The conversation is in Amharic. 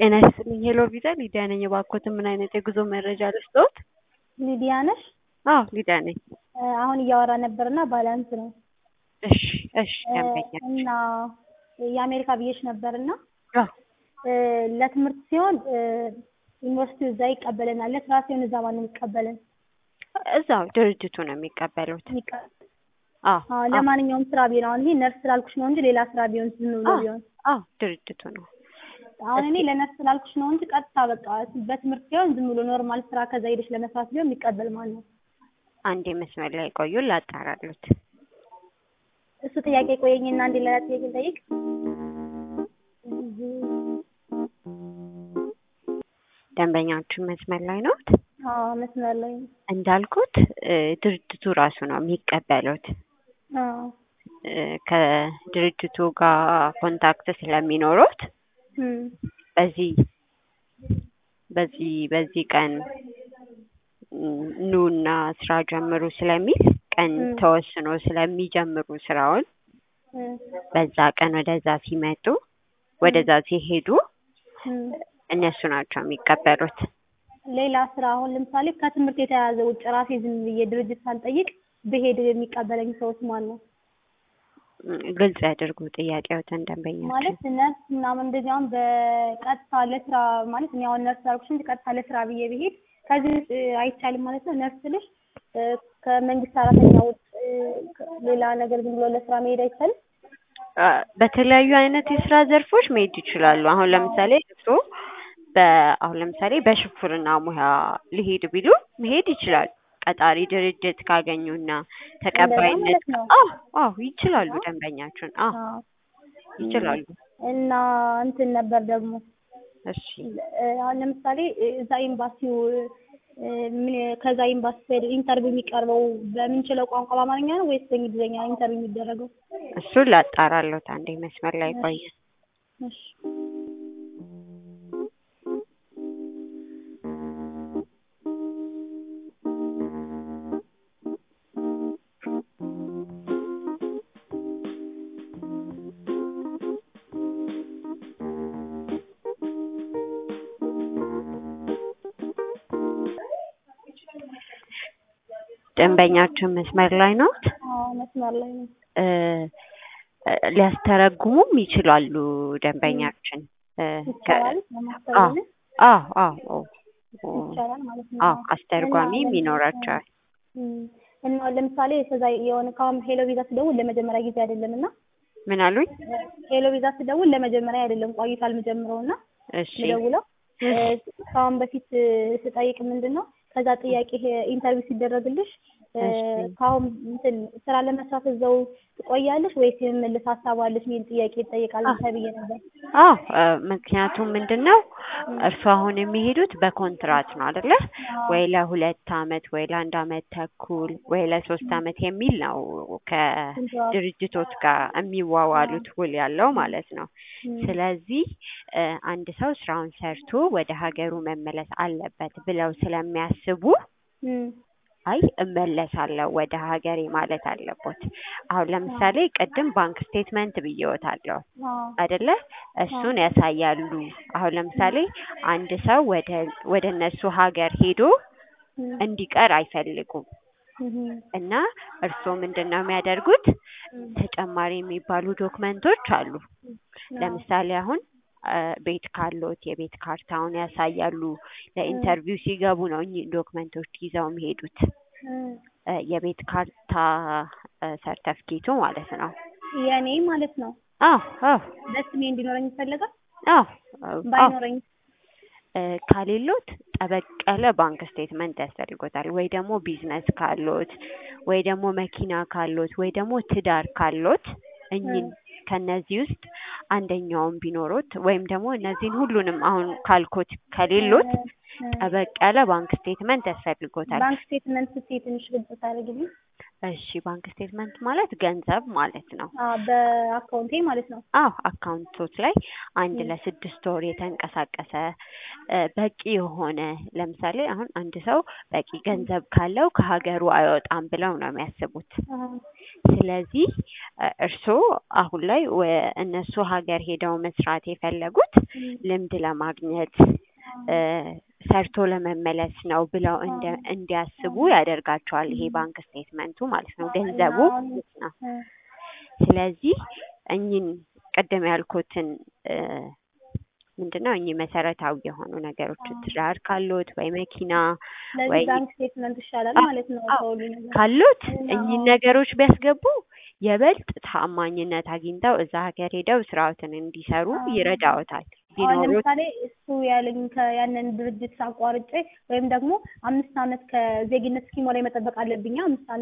ጤና ይስጥልኝ ሄሎ ቪዛ ሊዲያ ነኝ። እባክዎትን ምን አይነት የጉዞ መረጃ ልስጥዎት? ሊዲያ ነሽ? አዎ ሊዲያ ነኝ። አሁን እያወራ ነበርና ባላንስ ነው እሺ እሺ ደንበኛ እና የአሜሪካ ብዬሽ ነበርና አዎ ለትምህርት ሲሆን ዩኒቨርሲቲው እዛ ይቀበለናል። ለስራ ሲሆን እዛ ማን ነው የሚቀበለን? እዛው ድርጅቱ ነው የሚቀበሉት። የሚቀበል አዎ አዎ፣ ለማንኛውም ስራ ቢሆን አሁን ይሄ ነርስ ስላልኩሽ ነው እንጂ ሌላ ስራ ቢሆን ዝም ብሎ አዎ ቢሆን አዎ ድርጅቱ ነው። አሁን እኔ ለነርስ ስላልኩሽ ነው እንጂ ቀጥታ በቃ በትምህርት ሲሆን ዝም ብሎ ኖርማል ስራ ከዛ ሄደሽ ለመስራት ቢሆን የሚቀበል ማን ነው? አንዴ መስመር ላይ ቆዩ ላጣራሉት። እሱ ጥያቄ ቆየኝና አንዴ ሌላ ጥያቄ ልጠይቅ። ደንበኛችን መስመር ላይ ነዎት? አዎ መስመር ላይ ነው። እንዳልኩት እ ድርጅቱ ራሱ ነው የሚቀበሉት። አዎ እ ከድርጅቱ ጋር ኮንታክት ስለሚኖሩት እም በዚህ በዚህ በዚህ ቀን ኑና ስራ ጀምሩ ስለሚል ቀን እም ተወስኖ ስለሚጀምሩ ስራውን እም በዛ ቀን ወደዛ ሲመጡ ወደዛ ሲሄዱ እም እነሱ ናቸው የሚቀበሉት። ሌላ ስራ አሁን ለምሳሌ ከትምህርት የተያያዘ ውጭ ራሴ ዝም ብዬ ድርጅት ሳልጠይቅ ብሄድ የሚቀበለኝ ሰውስ ማን ነው? እም ግልጽ ያድርጉ ጥያቄዎትን ደንበኛችን። ማለት ነርስ ምናምን እንደዚህ አሁን በቀጥታ ለስራ ማለት እኔ አሁን ነርስ አልኩሽ እንጂ ቀጥታ ለስራ ብዬ ብሄድ ከዚህ ውጭ አይቻልም ማለት ነው። ነርስ ስልሽ እ ከመንግስት ሰራተኛ ውጭ እ ሌላ ነገር ዝም ብሎ ለስራ መሄድ አይቻልም? አ በተለያዩ አይነት የስራ ዘርፎች መሄድ ይችላሉ። አሁን ለምሳሌ እርስዎ በአሁን ለምሳሌ በሹፍርና ሙያ ሊሄድ ቢሉ መሄድ ይችላሉ። ቀጣሪ ድርጅት ካገኙና እንደዛ ተቀባይነት ማለት ነው። አዎ አዎ ይችላሉ ደንበኛችን አዎ አዎ ይችላሉ። እና እንትን ነበር ደግሞ እሺ እ አሁን ለምሳሌ እዛ ኤምባሲው እ ምን ከዛ ኤምባሲ ስሄድ ኢንተርቪው የሚቀርበው በምንችለው ቋንቋ በአማርኛ ነው ወይስ በእንግሊዝኛ ኢንተርቪው የሚደረገው? እሱን ላጣራሎት አንዴ መስመር ላይ ቆይ። እሺ ደንበኛችን መስመር ላይ ነዎት? አዎ መስመር ላይ ነው። እ ሊያስተረጉሙም ይችላሉ ደንበኛችን እ ከ ይቻላል አዎ ለማስተላለፍ አዎ አዎ ይቻላል ማለት ነው። አዎ እና አስተርጓሚም ለምሳሌ ይኖራቸዋል። እም እና ለምሳሌ ከዛ የሆነ ካሁን ሄሎ ቪዛ ስደውል ለመጀመሪያ ጊዜ አይደለም እና ምን አሉኝ? ሄሎ ቪዛ ስደውል ለመጀመሪያ አይደለም ቆይቷል የምጀምረው እና እሺ ምደውለው እ ከአሁን በፊት እ ስጠይቅ ምንድን ነው ከዛ ጥያቄ ኢንተርቪው ሲደረግልሽ እ እሺ ከአሁን እንትን ስራ ለመስራት እዛው ትቆያለሽ ወይስ የመመለስ ሀሳብ አለሽ የሚል ጥያቄ ይጠየቃል አዎ ተብዬ ነበር። አዎ እ ምክንያቱም ምንድን ነው እም እርሱ አሁን የሚሄዱት በኮንትራት ነው አይደለ? አዎ ወይ ለሁለት አመት ወይ ለአንድ አመት ተኩል ወይ ለሶስት እም አመት የሚል ነው ኮንትራት ከድርጅቶች ጋር አዎ የሚዋዋሉት ውል ያለው ማለት ነው። እም ስለዚህ እ አንድ ሰው ስራውን ሰርቶ ወደ ሀገሩ መመለስ አለበት ብለው ስለሚያስቡ እም አይ እመለሳለሁ ወደ ሀገሬ ማለት አለቦት። አሁን አዎ ለምሳሌ ቅድም ባንክ ስቴትመንት ብዬዎታለሁ አዎ አይደለ? አዎ እሱን ያሳያሉ። አሁን ለምሳሌ አንድ ሰው ወደ ወደ እነሱ ሀገር ሄዶ እም እንዲቀር አይፈልጉም እም እና እርስዎ ምንድን ነው የሚያደርጉት? እም ተጨማሪ የሚባሉ ዶክመንቶች አሉ። አዎ ለምሳሌ አሁን እ ቤት ካሎት የቤት ካርታውን ያሳያሉ። እም ለኢንተርቪው ሲገቡ ነው እኚህ ዶክመንቶች ይዘው የሚሄዱት። እም እ የቤት ካርታ እ ሰርተፍኬቱ ማለት ነው። የኔ ማለት ነው። አዎ አዎ በስሜ እንዲኖረኝ ይፈልጋል? አዎ አዎ ባይኖረኝ እ ከሌሎት ጠበቅ ያለ ባንክ ስቴትመንት ያስፈልጎታል። ወይ ደግሞ ቢዝነስ ካሎት ወይ ደግሞ መኪና ካሎት ወይ ደግሞ ትዳር ካሎት እኚህን እም ከእነዚህ ውስጥ አንደኛውን ቢኖሮት ወይም ደግሞ እነዚህን ሁሉንም አሁን ካልኮት እ ከሌሎት እ ጠበቅ ያለ ባንክ ስቴትመንት ያስፈልጎታል። ባንክ ስቴትመንት ስትይ ትንሽ ግልጽ ታደርጊልኝ? እሺ ባንክ ስቴትመንት ማለት ገንዘብ ማለት ነው። አዎ በአካውንቴ ማለት ነው። አዎ አካውንቶች ላይ አንድ ለስድስት ወር የተንቀሳቀሰ እ በቂ የሆነ ለምሳሌ አሁን አንድ ሰው በቂ ገንዘብ ካለው ከሀገሩ አይወጣም ብለው ነው የሚያስቡት። አዎ ስለዚህ እ እርስዎ አሁን ላይ ወ እነሱ ሀገር ሄደው መስራት የፈለጉት ልምድ ለማግኘት እ ሰርቶ ለመመለስ ነው ብለው እንደ እንዲያስቡ ያደርጋቸዋል ይሄ ባንክ ስቴትመንቱ ማለት ነው ገንዘቡ ማለት ነው። ስለዚህ እኚህን ቅድም ያልኩትን እ ምንድነው እኚህ መሰረታዊ የሆኑ ነገሮች ትዳር ካሎት ወይ መኪና ወይ ስለዚህ ባንክ ስቴትመንት ይሻላል ማለት ነው ከሁሉ ነገር። ካሉት እኚህን ነገሮች ቢያስገቡ የበልጥ ታማኝነት አግኝተው እዛ ሀገር ሄደው ስራዎትን እንዲሰሩ ይረዳዎታል። አሁን ቢኖሩት ለምሳሌ እሱ ያለኝ ከያንን ድርጅት አቋርጬ ወይም ደግሞ አምስት ዓመት ከዜግነት እስኪሞላኝ መጠበቅ አለብኛ አምስት